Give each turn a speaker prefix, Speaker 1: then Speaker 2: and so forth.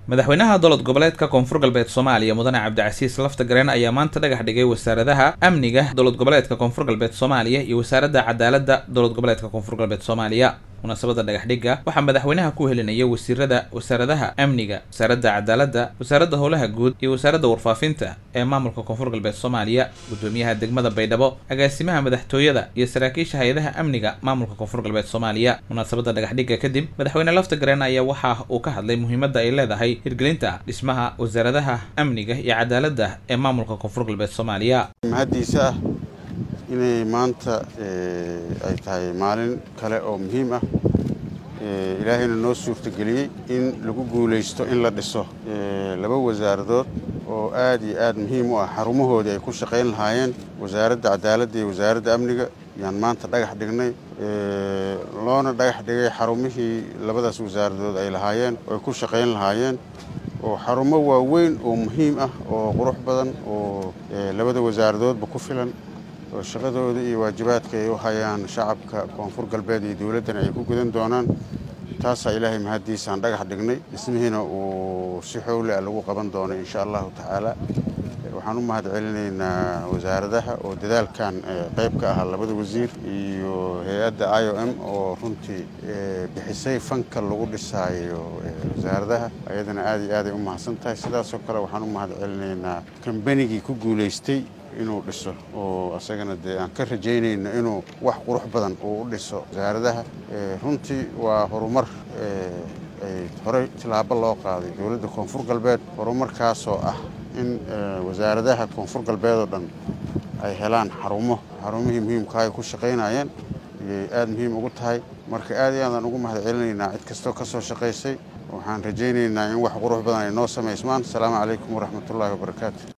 Speaker 1: madaxweynaha dowlad goboleedka koonfur galbeed soomaaliya mudane cabdicasiis laftagareen ayaa maanta dhagax dhigay wasaaradaha amniga dowlad goboleedka koonfur galbeed soomaaliya iyo wasaaradda cadaaladda dowlad goboleedka koonfur galbeed soomaaliya munaasabada dhagaxdhigga waxaa madaxweynaha ku helinaya wasiirada wasaaradaha amniga wasaaradda cadaaladda wasaaradda howlaha guud iyo wasaaradda warfaafinta ee maamulka koonfur galbeed soomaaliya gudoomiyaha degmada baydhabo agaasimaha madaxtooyada iyo saraakiisha hay-adaha amniga maamulka koonfur galbeed soomaaliya munaasabada dhagaxdhigga kadib madaxweyne laftagareen ayaa waxa uu ka hadlay muhiimadda ay leedahay hirgelinta dhismaha wasaaradaha amniga iyo cadaaladda ee maamulka koonfur galbeed soomaaliya
Speaker 2: mahaddiisa ah inay maanta ay tahay maalin kale oo muhiim ah ilaahayna noo suurtageliyey in lagu guulaysto in la dhiso laba wasaaradood oo aad iyo aad muhiim u ah xarumahoodii ay ku shaqayn lahaayeen wasaaradda cadaaladda iyo wasaaradda amniga yaan maanta dhagax dhignay loona dhagax dhigay xarumihii labadaas wasaaradood ay lahaayeen oo ay ku shaqayn lahaayeen oo xarumo waaweyn oo muhiim ah oo qurux badan oo labada wasaaradoodba ku filan oo shaqadooda iyo waajibaadka ay u hayaan shacabka koonfur galbeed iyo dowladdana ay ku gudan doonaan taasaa ilaahay mahaddiisaan dhagax dhignay dhismihiina uu si xowle a lagu qaban doono insha allahu tacaala waxaan u mahad celinaynaa wasaaradaha oo dadaalkan qayb ka ahaa labada wasiir iyo hay-adda i o m oo runtii bixisay fanka lagu dhisaayo wasaaradaha ayadana aad iyo aaday u mahadsan tahay sidaasoo kale waxaan u mahad celinaynaa kambanigii ku guulaystay inuu dhiso oo asagana dee aan ka rajaynayno inuu wax qurux badan uu u dhiso wasaaradaha runtii waa horumar ay horey tilaabo loo qaaday dowladda koonfur galbeed horumarkaasoo ah in wasaaradaha koonfur galbeed oo dhan ay helaan xarumo xarumihii muhiimka ay ku shaqaynayeen ayay aada muhiim ugu tahay marka aad iyo aadaan ugu mahad celinaynaa cid kastoo ka soo shaqaysay waxaan rajaynaynaa in wax qurux badan ay noo samaysmaan asalaamu calaykum waraxmatullaahi wabarakaatu